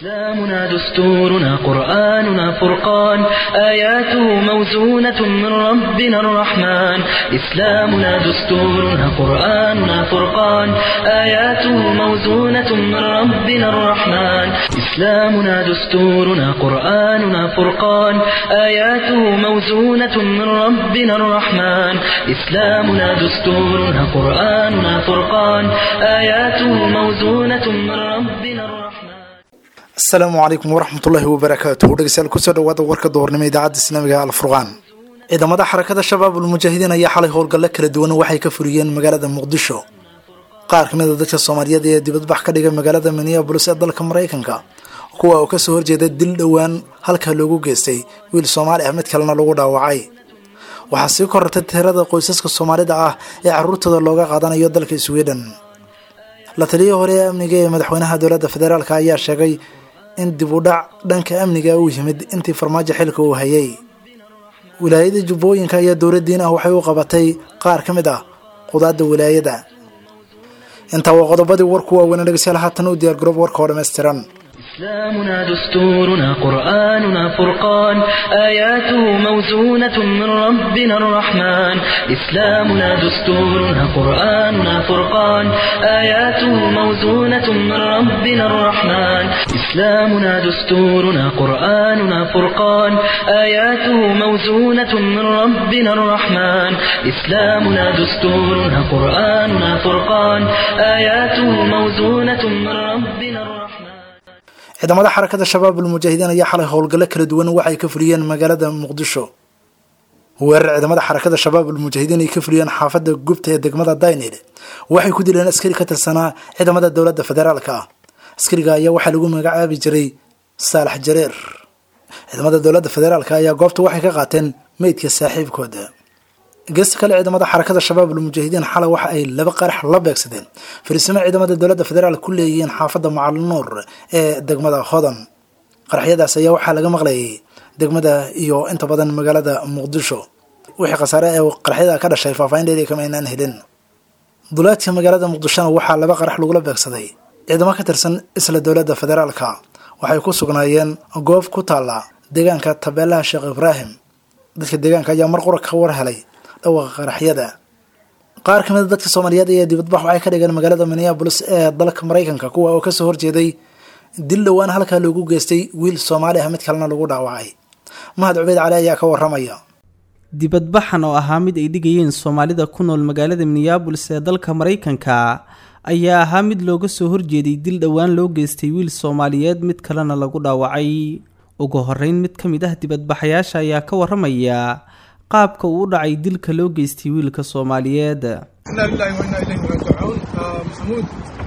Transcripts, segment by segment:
إسلامنا دستورنا قرآننا فرقان آياته موزونة من ربنا الرحمن إسلامنا دستورنا قرآننا فرقان آياته موزونة من ربنا الرحمن إسلامنا دستورنا قرآننا فرقان آياته موزونة من ربنا الرحمن إسلامنا دستورنا قرآننا فرقان آياته موزونة من ربنا الرحمن asalaamu calaykum waraxmatullaahi wabarakaatuhu dhegeystayaal kusoo dhawaada warka doornimo idaacadda islaamiga alfurqaan ciidamada xarakada shabaab ulmujaahidiin ayaa xalay howlgalle kala duwan waxay ka furiyeen magaalada muqdisho qaar kamid a dadka soomaaliyeed ee dibadbax ka dhigay magaalada minneabolis ee dalka maraykanka kuwa oo kasoo horjeeda dil dhowaan halkaa loogu geystay wiil soomaali ah mid kalena lagu dhaawacay waxaa sii korartay tirada qoysaska soomaalida ah ee caruurtooda looga qaadanayo dalka sweden la taliyihii hore ee amniga ee madaxweynaha dowladda federaalk ayaa sheegay in dib u dhac dhanka amniga uu yimid intii farmaajo xilka uu hayay wilaayada jubbooyinka ayaa dowladdiin ah waxay u qabatay qaar ka mid ah qudaadda wilaayada intaa waa qodobadii warku waaweyn dhegeystayaal haatan u diyaar garoob warka oo dhammaystiran إسلامنا دستورنا قرآننا فرقان آياته موزونة من ربنا الرحمن إسلامنا دستورنا قرآننا فرقان آياته موزونة من ربنا الرحمن إسلامنا دستورنا قرآننا فرقان آياته موزونة من ربنا الرحمن إسلامنا دستورنا قرآننا فرقان آياته موزونة من ربنا الرحمن ciidamada xarakada shabaab ulmujaahidiin ayaa xalay howlgallo kala duwan waxay ka fuliyeen magaalada muqdisho weerar ciidamada xarakada shabaab ulmujaahidiin ay ka fuliyeen xaafada gubta ee degmada daynil waxay ku dileen askari ka tirsanaa ciidamada dowladda federaalka ah askariga ayaa waxaa lagu magacaabi jiray saalax jareer ciidamada dowladda federaalka ayaa goobta waxay ka qaateen meydka saaxiibkooda geesta kale ciidamada xarakada shabaab ulmujaahidiin xalay waxa ay laba qarax la beegsadeen fariisimo ciidamada dowladda federaal ku leeyihiin xaafadda macalinuur ee degmada hodan qaraxyadaas ayaa waxaa laga maqlayay degmada iyo inta badan magaalada muqdisho wixii khasaare ee qaraxyada ka dhashay faahfaahinteedii kama aynaan helin duleedka magaalada muqdishona waxaa laba qarax lagula beegsaday ciidamo ka tirsan isla dowladda federaalka waxay ku sugnaayeen goob ku taalla deegaanka tabeelaha sheekh ibraahim dadka deegaanka ayaa mar qura ka war helay dhawaaqa qaraxyada qaar kamid a dadka soomaaliyeed ayaa dibadbax waxay ka dhigeen magaalada minneabolis ee dalka maraykanka kuwa oo kasoo horjeeday dil dhowaan halkaa loogu geystay wiil soomaali ah mid kalena lagu dhaawacay mahad cubeyd cali ayaa ka waramaya dibadbaxan oo ahaa mid ay dhigayeen soomaalida ku nool magaalada minneabolis ee dalka maraykanka ayaa ahaa mid looga soo horjeeday dil dhowaan loo geystay wiil soomaaliyeed mid kalena lagu dhaawacay ugu horeyn mid ka mid ah dibadbaxayaasha ayaa ka waramaya qaabka uu u dhacay dilka loo geystay wiilka soomaaliyeed inaa lilahi wa inaa ilayhi raajicuun maxamuud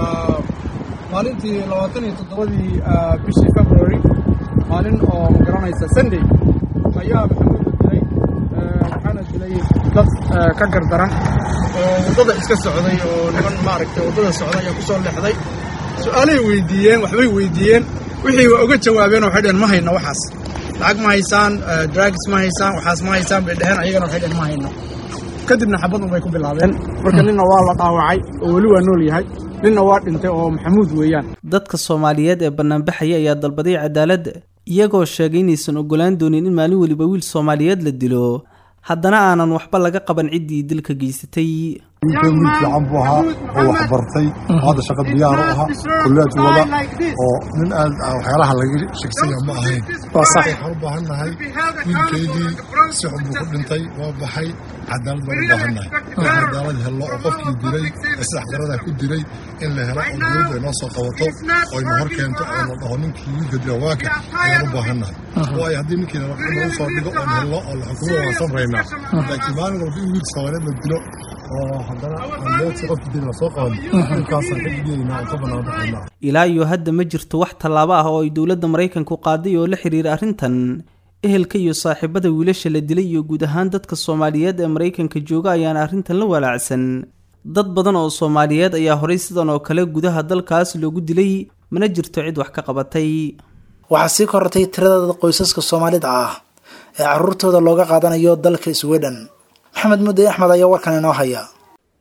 maalintii labaatan iyo toddobadii bishii february maalin oo ma garanaysa sunday ayaa maxamuud la dilay waxaana dilay dad ka gardaran oo waddada iska socday oo niman maaragtay waddada socda ayaa ku soo leexday su-aalay weydiiyeen waxbay weydiiyeen wixii waa oga jawaabeen waxay dheheen ma hayno waxaas lacag ma haysaan drugs ma haysaan waxaas ma haysaan bay dheheen ayagana waxay dheheen ma hayno kadibna xabad unbay ku bilaabeen marka ninna waa la dhaawacay oo weli waa nool yahay ninna waa dhintay oo maxamuud weeyaan dadka soomaaliyeed ee banaanbaxaya ayaa dalbaday cadaalad iyagoo sheegay inaysan ogolaan doonin in maalin weliba wiil soomaaliyeed la dilo haddana aanan waxba laga qaban ciddii dilka geysatay wiilkan wiil fiican buu ahaa oo wax bartay hadda shaqa diyaar u ahaa kulleed wada oo nin aad waxyaalaha laga shegsanya ma ahayn waxaan u baahan nahay wiilkaygii si xun buu ku dhintay waa baxay cadaalad baan u baahan nahay in cadaalad hello oo qofkii dilay ee saddex qarada ku dilay in la helo oo dowladda ay noo soo qabato oo ayna hor keento oo la dhaho ninkii wiilka dila waaka ayaan u baahan nahay waayo haddii ninkii nagu soo dhigo oon hello oo la xukumo waan samraynaa laakiin maalin walba in wiil soomaaliyeed la dilo oo haddana aan moodsi qofkii dil la soo qaban ninkaasaan ka digaynaa oo ka bannaan baxaynaa ilaa iyo hadda ma jirto wax tallaabo ah oo ay dowladda maraykanku qaaday oo la xiriira arrintan ehelka iyo saaxiibada wiilasha la dilay iyo guud ahaan dadka soomaaliyeed ee maraykanka jooga ayaana arrintan la walaacsan dad badan oo soomaaliyeed ayaa horay sidan oo kale gudaha dalkaas loogu dilay mana jirto cid wax ka qabatay waxaa sii korortay tirada qoysaska soomaalida ah ee caruurtooda looga qaadanayo dalka sweden maxamed mudde axmed ayaa warkan inoo haya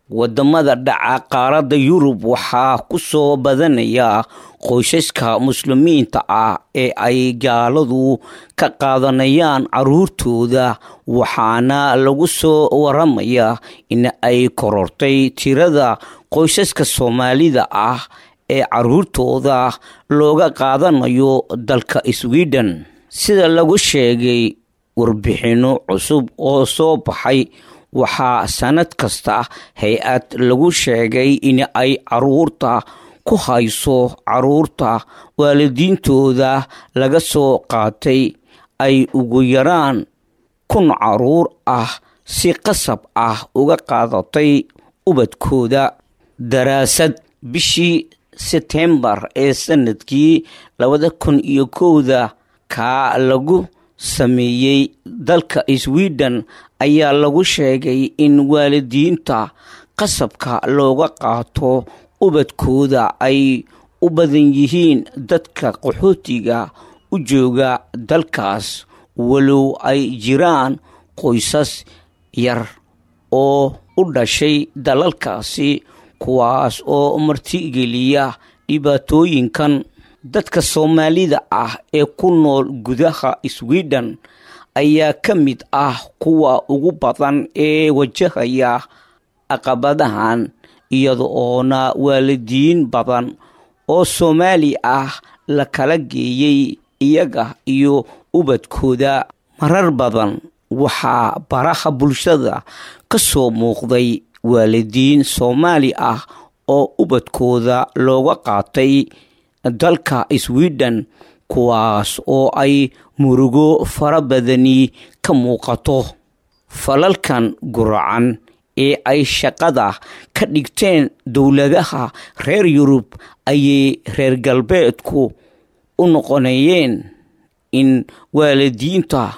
wadamada dhaca qaaradda yurub waxaa ku soo badanaya qoysaska muslimiinta ah ee ay gaaladu ka qaadanayaan caruurtooda waxaana lagu soo waramayaa in ay korortay tirada qoysaska soomaalida ah ee caruurtooda looga qaadanayo dalka sweden sida lagu sheegay warbixinno cusub oo soo baxay waxaa sanad kasta hay-ad lagu sheegay in ay caruurta ku hayso caruurta waalidiintooda laga soo qaatay ay ugu yaraan kun caruur ah si qasab ah uga qaadatay ubadkooda daraasad bishii setembar ee sanadkii labada kun iyo kowda kaa lagu sameeyey dalka sweden ayaa lagu sheegay in waalidiinta qasabka looga qaato ubadkooda ay u badan yihiin dadka qaxootiga u jooga dalkaas walow ay jiraan qoysas yar oo u dhashay dalalkaasi kuwaas oo martigeliya dhibaatooyinkan dadka soomaalida ah ee ku nool gudaha sweden ayaa ka mid ah kuwa ugu badan ee wajahaya caqabadahan iyada oona waalidiin badan oo soomaali ah la kala geeyey iyaga iyo ubadkooda marar badan waxaa baraha bulshada ka soo muuqday waalidiin soomaali ah oo ubadkooda looga qaatay dalka sweden kuwaas oo ay murugo fara badani ka muuqato falalkan guracan ee ay shaqada ka dhigteen dowladaha reer yurub ayay reer galbeedku u noqonayeen in waalidiinta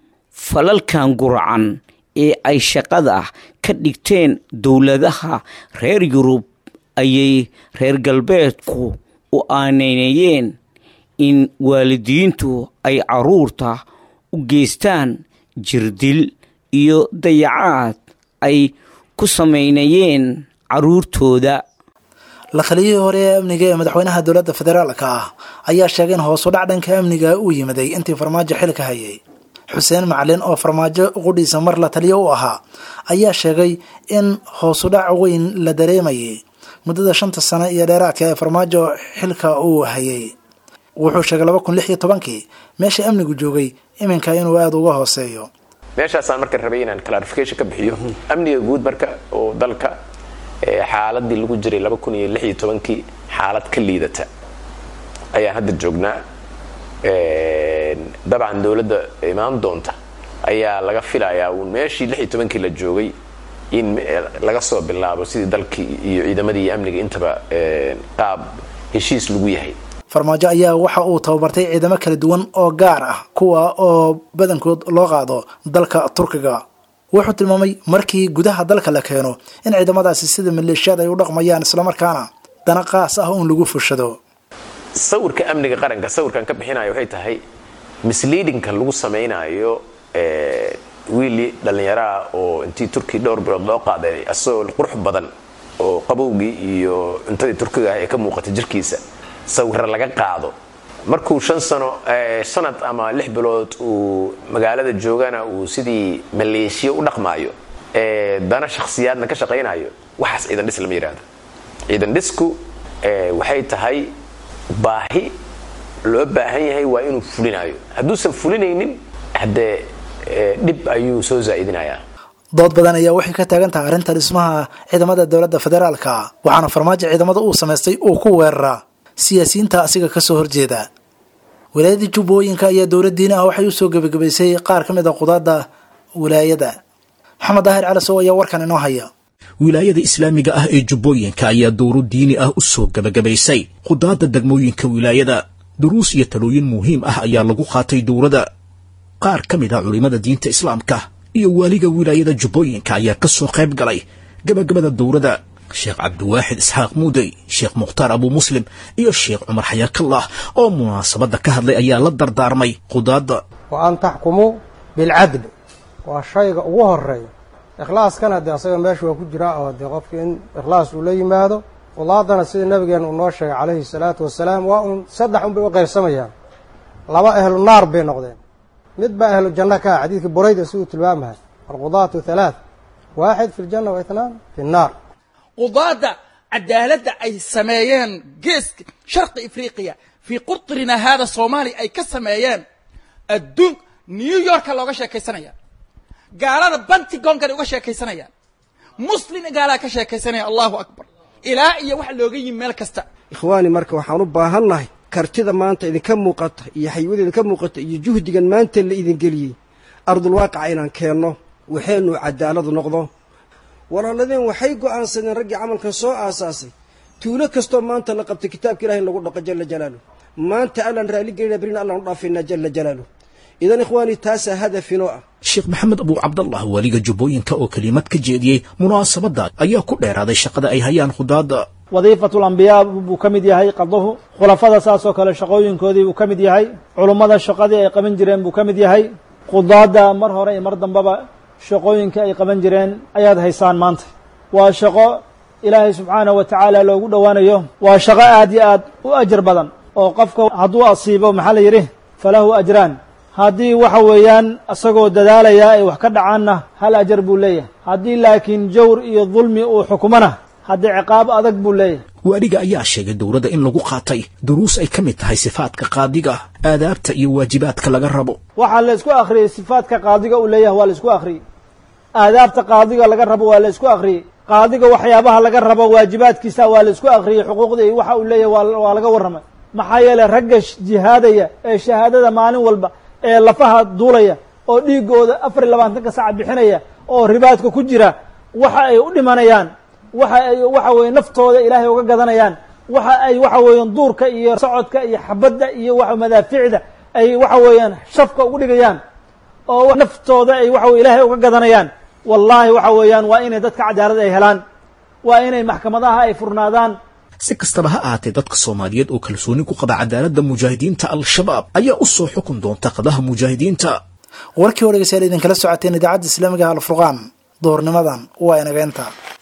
falalkan guracan ee ay shaqada ka dhigteen dowladaha reer yurub ayay reer galbeedku u aaneynayeen in waalidiintu ay caruurta u geystaan jirdil iyo dayacaad ay ku samaynayeen caruurtooda la taliyihii hore ee amniga ee madaxweynaha dowladda federaalka ah ayaa sheegay in hoosu dhac dhanka amniga uu yimiday intii farmaajo xilka hayay xuseen macalin oo farmaajo qudhiisa mar la taliyo u ahaa ayaa sheegay in hoosudhac weyn la dareemayay muddada shanta sano iyo dheeraadka ee farmaajo xilka uu hayay wuxuu sheegay laba kun lix iyo tobankii meesha amnigu joogay iminka inuu aada uga hooseeyo meeshaasaan marka rabay inaan clarification ka bixiyo amniga guud marka oo dalka xaaladii lagu jiray laba kun iyo lix iyo tobankii xaalad ka liidata ayaan hadda joognaa dabcan dowladda imaan doonta ayaa laga filayaa uun meeshii lix iyo tobankii la joogay in laga soo bilaabo sidii dalkii iyo ciidamadii iyo amniga intaba qaab heshiis lagu yahay farmaajo ayaa waxa uu tababartay ciidamo kala duwan oo gaar ah kuwa oo badankood loo qaado dalka turkiga wuxuu tilmaamay markii gudaha dalka la keeno in ciidamadaasi sida maleeshiyaad ay u dhaqmayaan islamarkaana dana qaas ah uun lagu fushado sawirka amniga qaranka sawirkan ka bixinayo waxay tahay misleadingka lagu samaynayo wiili dhallinyaraah oo intii turki dhowr bilood loo qaaday asagoo qurux badan oo qabowgii iyo cuntadii turkiga ah ee ka muuqatay jirkiisa sawira laga qaado markuu shan sano sanad ama lix bilood uu magaalada joogana uu sidii maleeshiya u dhaqmaayo dana shakhsiyaadna ka shaqaynayo waxaas ciidan dhis lama yidhaahdo ciidan dhisku waxay tahay baahi loo baahan yahay waa inuu fulinayo hadduusan fulinaynin haddee dhib ayuu soo zaa'idinayaa dood badan ayaa waxay ka taagan tahay arrinta dhismaha ciidamada dowladda federaalka waxaana farmaajo ciidamada uu samaystay uu ku weeraraa siyaasiyiinta asiga kasoo horjeeda wilaayada jubbooyinka ayaa dowladdiina ah waxay usoo gebagabaysay qaar ka mid a qudaadda wilaayada maxamed daahir calasow ayaa warkan inoo haya wilaayada islaamiga ah ee jubbooyinka ayaa dowro diini ah u soo gebagabaysay qudaadda degmooyinka wilaayada duruus iyo talooyin muhiim ah ayaa lagu qaatay dowrada qaar ka mid ah culimmada diinta islaamka iyo waaliga wilaayada jubbooyinka ayaa ka soo qayb galay gebagabada dowrada sheekh cabdiwaaxid isxaaq muudey sheekh mukhtaar abuu muslim iyo sheekh cumar xayaakallah oo munaasabadda ka hadlay ayaa la dardaarmay qudaadda wa an taxkumuu bilcadli waa shayga ugu horeeya ikhlaaskana dee asaga meesha waa ku jiraa oo dee qofka in ikhlaas uu la yimaado qudaadana sida nabigeena uu noo sheegay calayhi salaatu wasalaam waa uun saddex un bay u qaybsamayaan laba ahlu naar bay noqdeen mid baa ahlu janno ka ah xadiidka burayda si uu tilmaamahay alqudaatu halaath waaxid fi ljanna wa itnaan fi nnaar qudaadda cadaaladda ay sameeyeen geeska sharqi afriqiya fii qurtrina haada soomaaliya ay ka sameeyeen adduun new yorka looga sheekaysanaya gaalada bantigonkana uga sheekaysanayaan muslin gaalaa ka sheekaysanaya allahu akbar ilaa iyo waxa looga yimi meel kasta ikhwaani marka waxaan u baahannahay kartida maanta idinka muuqata iyo xaywada idinka muuqata iyo juhdigan maanta la idin geliyey ardulwaaqica inaan keenno waxaynu cadaaladu noqdo walaaladeen waxay go'aansadeen raggii camalkan soo aasaasay tuulo kastoo maanta la qabtay kitaabka ilahi in lagu dhaqo jalla jalaaluh maanta allaan raalli gelina berina allaan u dhaafaynaa jalla jalaaluh idan ikhwaani taasaa hadafinoo ah sheekh maxamed abuu cabdallah weliga jubbooyinka oo kelimad ka jeediyey munaasabadda ayaa ku dheeraaday shaqada ay hayaan khudaadda wadiifatu lambiyaa buu ka mid yahay qaduhu khulafada saasoo kale shaqooyinkoodii buu ka mid yahay culummada shaqadii ay qaban jireen buu ka mid yahay khudaadda mar hore iyo mar dambeba shaqooyinka ay qaban jireen ayaad haysaan maanta waa shaqo ilaahay subxaanahu wa tacaala loogu dhowaanayo waa shaqo aad iyo aad u ajar badan oo qofka hadduu asiibo maxaa la yidhi falahu ajraan haddii waxa weeyaan isagoo dadaalaya ay wax ka dhacaanna hal ajar buu leeyahay haddii laakiin jawr iyo dulmi uu xukumana haddii ciqaab adag buu leeyahay waaliga ayaa sheegay dowladda in lagu qaatay duruus ay ka mid tahay sifaadka qaadiga aadaabta iyo waajibaadka laga rabo waxaa la isku akhriyey sifaadka qaadiga uu leeyahay waa la isku akhriyey aadaabta qaadiga laga rabo waa la isku akhriyey qaadiga waxyaabaha laga rabo waajibaadkiisa waa la isku akhriyey xuquuqda iyo waxa uu leeyahay waa laga warramay maxaa yeelay ragga jihaadaya ee shahaadada maalin walba ee lafaha duulaya oo dhiigooda afar iyo labaatanka saca bixinaya oo ribaadka ku jira waxa ay u dhimanayaan waxa ay waxa weeye naftooda ilaahay uga gadanayaan waxa ay waxa weeyaan duurka iyo socodka iyo xabadda iyo wa madaaficda ay waxa weeyaan shafka ugu dhigayaan oo naftooda ay waxa weye ilaahay uga gadanayaan wallaahi waxa weeyaan waa inay dadka cadaalad ay helaan waa inay maxkamadaha ay furnaadaan si kastaba ha ahaatee dadka soomaaliyeed oo kalsooni ku qaba cadaaladda mujaahidiinta al-shabaab ayaa u soo xukun doonta qadaha mujaahidiinta warkii hore dhegeystayaal idinkala socoteen idaacadda islaamiga alfurqaan duhurnimadan waa inageenta